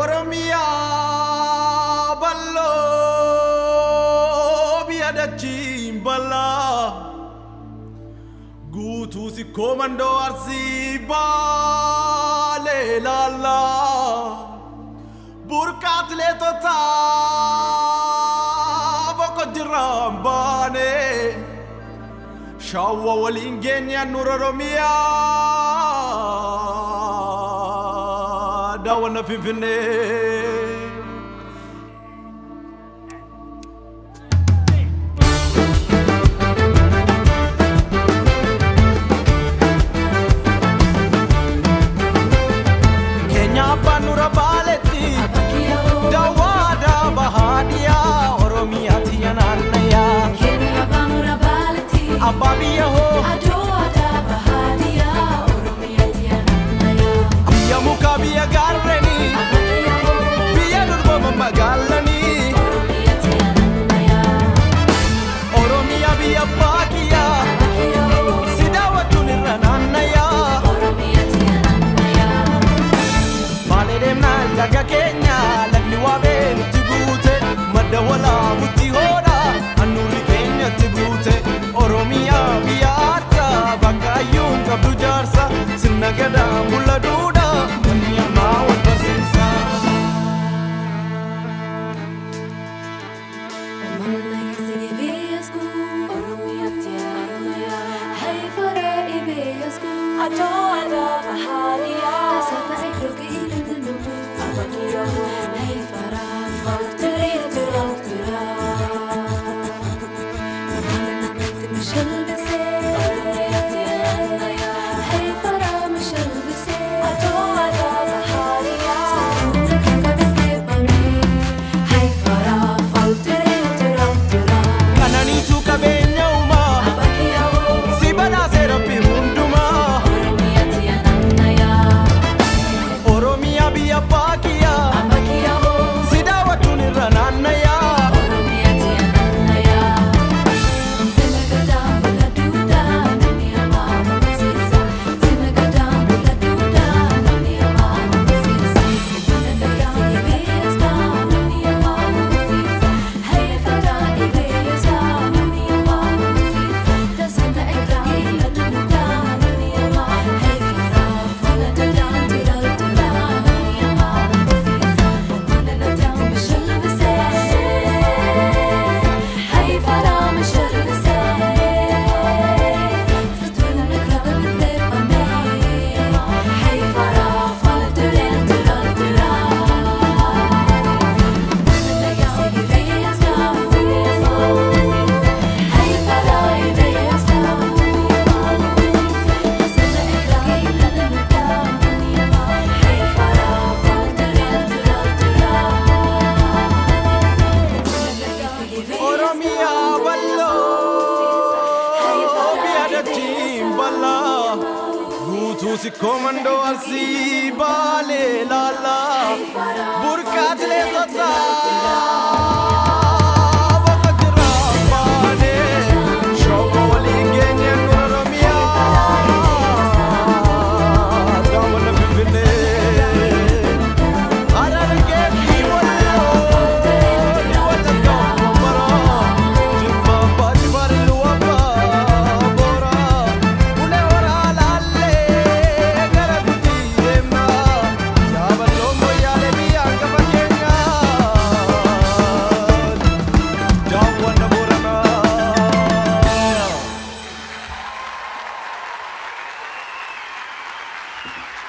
Oromiyaa bal'oo biyya dachiin bal'aa guutuu si koomandoo arsii baalee laallaa burqaa atileetotaa boqo jiraan baanee shaawwa waliin geenyaan nura Oromiyaa daawwanna Finfinnee. Keenya abbaan nura baaletti daawwaadhaa bahaadhiyaa Oromiyaatti yanaannayaa abbaa biyya hoo biyya mukaa biyya gaarrenii biyya durbooma magaalanii Oromiyaa biyya baakiyyaa si daawwachuun irra naannayaa Maalee deemnaan laga keenya lagni waabee nutti guute madda walaabutti hoodha annuurri keenyatti guute Oromiyaa biyya aarsaa bakka ayyuun qabdu jaarsa sirna gadaa mulla duudha namni ammaa wal barsiisa. Kananiitu qabeenya uumaa si badhaasee rabbi hundumaa Oromiyaa biyya baakiyyaa si daawwachuun irra naannayaa. Oromiyaa bal'oo biyya dachiin bal'aa guutuu si koomandoo arsii baalee laallaa burqaa atileetotaa bakka jiraan baanee shooba waliin geenyeen dura Oromiyaa daawwanna Finfinnee. Harargee fi Walloo ni wata gaafamara jibba baati bari luwaba bora ulee waraalaallee gara guddii deemna yaaballoo moyyaalee biyya hangafa keenyaa daawwanna booranaa.